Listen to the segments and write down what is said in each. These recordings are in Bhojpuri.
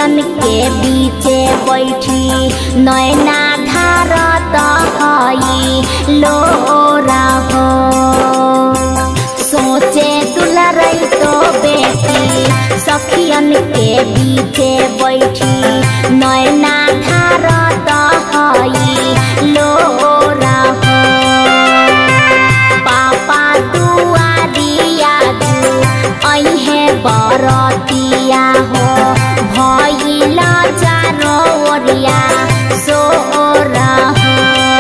सखियन के बीचे बैठी नैना धारत हई लोरा हो सोचे दुलरई तो बेटी सखियन के बीचे बैठी नैना धारत हई लोरा हो पापा दुआरिया दू अहे बरतिया हो भइल चारो ओरिया सोरा हो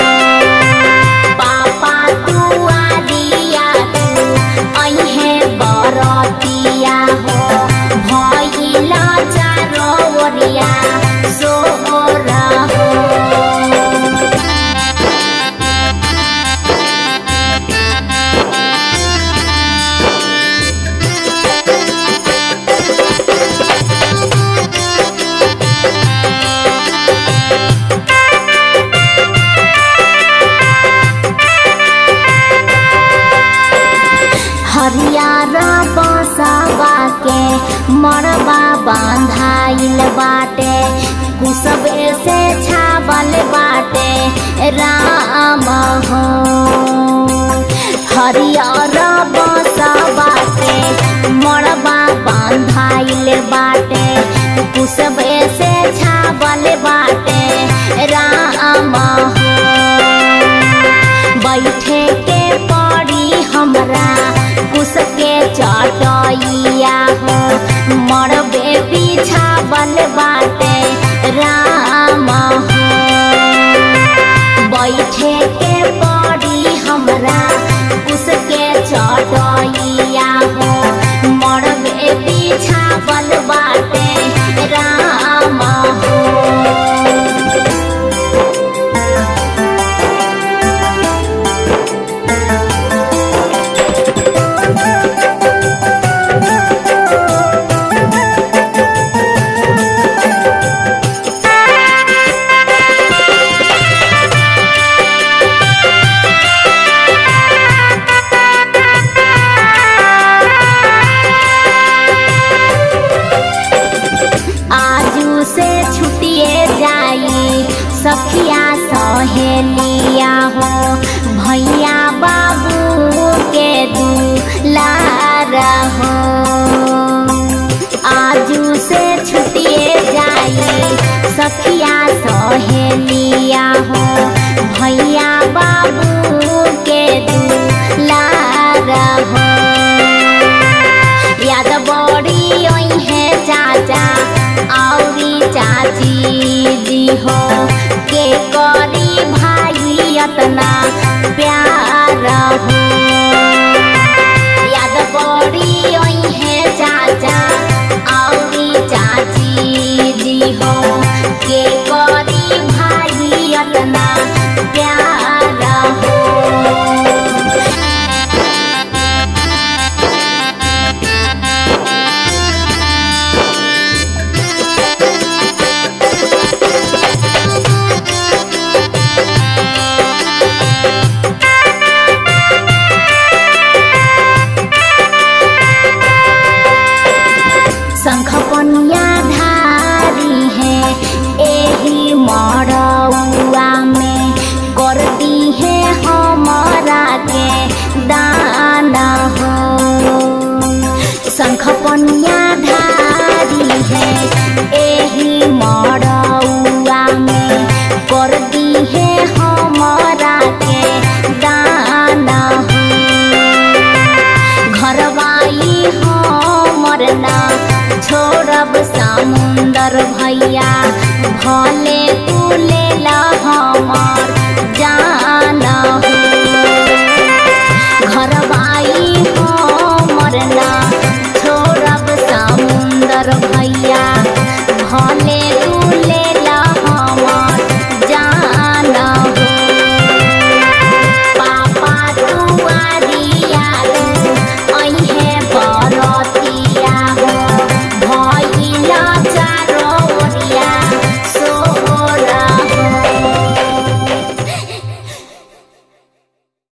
पापा दुआरिया दू अहे बरतिया हो भइल चारो ओरिया सोरा हो हरियर बसवा के मरबा बांधाइल बाटे कुसबे से छावल बाटे राम हो हरियर बसवा के मरबा बांधाइल बाटे कुसबे से छावल बाटे राम हो बैठे के पड़ी हमरा कुसके चटैया हो मरबे बिछावल बाटे राम हो बैठे के पड़ी हमरा कुसके चटैया हो मरबे बिछावल बाटे राम हो आजू से छुटिए जाई सखिया सहेलिया हो भैया बाबू के दुलारा हो आजू से छुटिए जाई सखिया सहेलिया हो भैया बाबू के दुलारा हो याद बड़ी ओई है चाचा औरी चाची जी हो के करी भाई अतना प्यार हो याद बड़ी ओई है चाचा औरी चाची जी हो के करी भाई अतना प्यार हो शंख पनिया धारी है एही मरौआ में कर दी है हमारा के दाना हो शंख पनिया धारी है एही मरौआ में कर दी है हमारा के दाना हो घरवाई हमर ना छोड़ब समुंदर भैया भले तू ले ला हमर जान हो घरवाई हमर ना छोड़ब समुंदर भैया भले